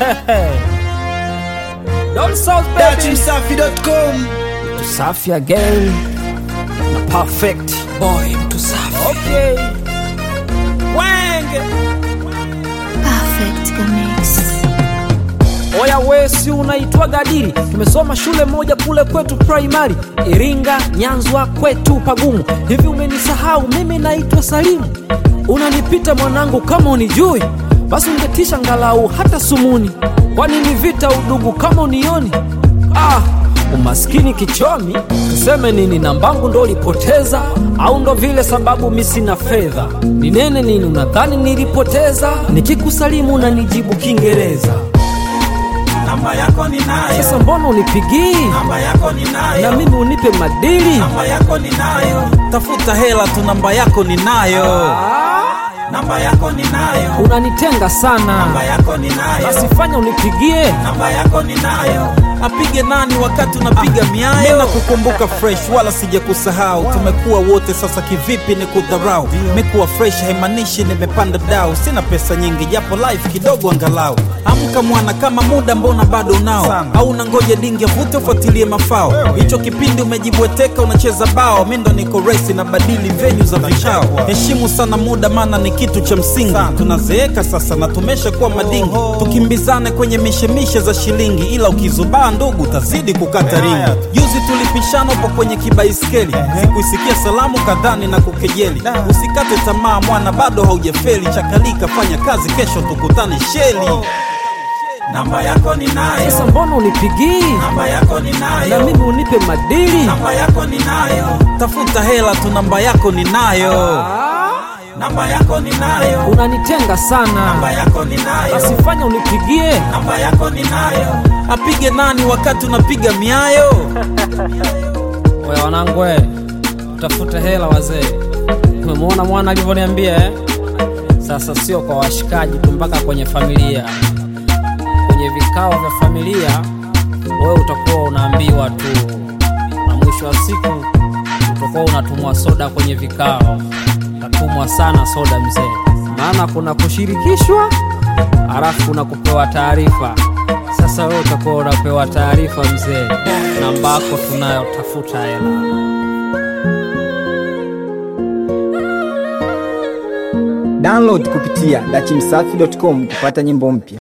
Down South baby. Dachimsafi.com Mtu safi again na perfect Boy mtu safi okay. Wenge Perfect Mix. oya we si unaitwa gadiri tumesoma shule moja kule kwetu primary iringa nyanzwa kwetu pagumu hivi umenisahau mimi naitwa salimu unanipita mwanangu kama unijui basi ungetisha ngalau hata sumuni kwani ni vita udugu kama unioni ah, umaskini kichomi tuseme nini nambangu ndo ulipoteza au ndo vile sababu mi sina fedha ninene nini unadhani nilipoteza nikikusalimu unanijibu kiingereza Namba yako ninayo sasa mbona unipigii Namba yako ninayo na mimi unipe madili Namba yako ninayo Tafuta hela tu namba yako ninayo Namba yako ninayo unanitenga sana Namba yako ninayo basi fanya unipigie Namba yako ninayo Apige nani wakati unapiga miayo na kukumbuka fresh wala sijakusahau tumekuwa wote sasa kivipi ni kudharau mekuwa fresh haimaanishi nimepanda dau sina pesa nyingi japo life kidogo angalau amka mwana kama muda mbona bado unao au unangoja dingi avute ufuatilie mafao hicho kipindi umejibweteka unacheza bao mi ndo niko resi na badili venyu za vikao heshimu sana muda maana ni kitu cha msingi tunazeeka sasa na tumesha kuwa madingi tukimbizane kwenye mishemishe za shilingi ila ukizubaa ndugu utazidi kukata ringi juzi tulipishana upo kwenye kibaiskeli sikuisikia salamu kadhani na kukejeli usikate tamaa mwana bado haujafeli chakalika fanya kazi kesho tukutane sheli namba yako ninayo sasa mbona unipigii namba yako na ninayo mimi unipe madili namba yako ninayo tafuta hela tu namba yako ninayo namba yako ninayo unanitenga sana namba yako ninayo basi fanya unipigie namba yako ninayo apige nani wakati unapiga miayo oya wanangu we utafute hela wazee umemwona mwana alivyoniambia eh? sasa sio kwa washikaji tu mpaka kwenye familia kwenye vikao vya familia wewe utakuwa unaambiwa tu na mwisho wa siku utakuwa unatumwa soda kwenye vikao utatumwa sana soda mzee maana kuna kushirikishwa halafu kuna kupewa taarifa sasa wewe utakuwa unapewa taarifa mzee namba yako tunayo tafuta hela Download kupitia dachimsafi.com kupata nyimbo mpya.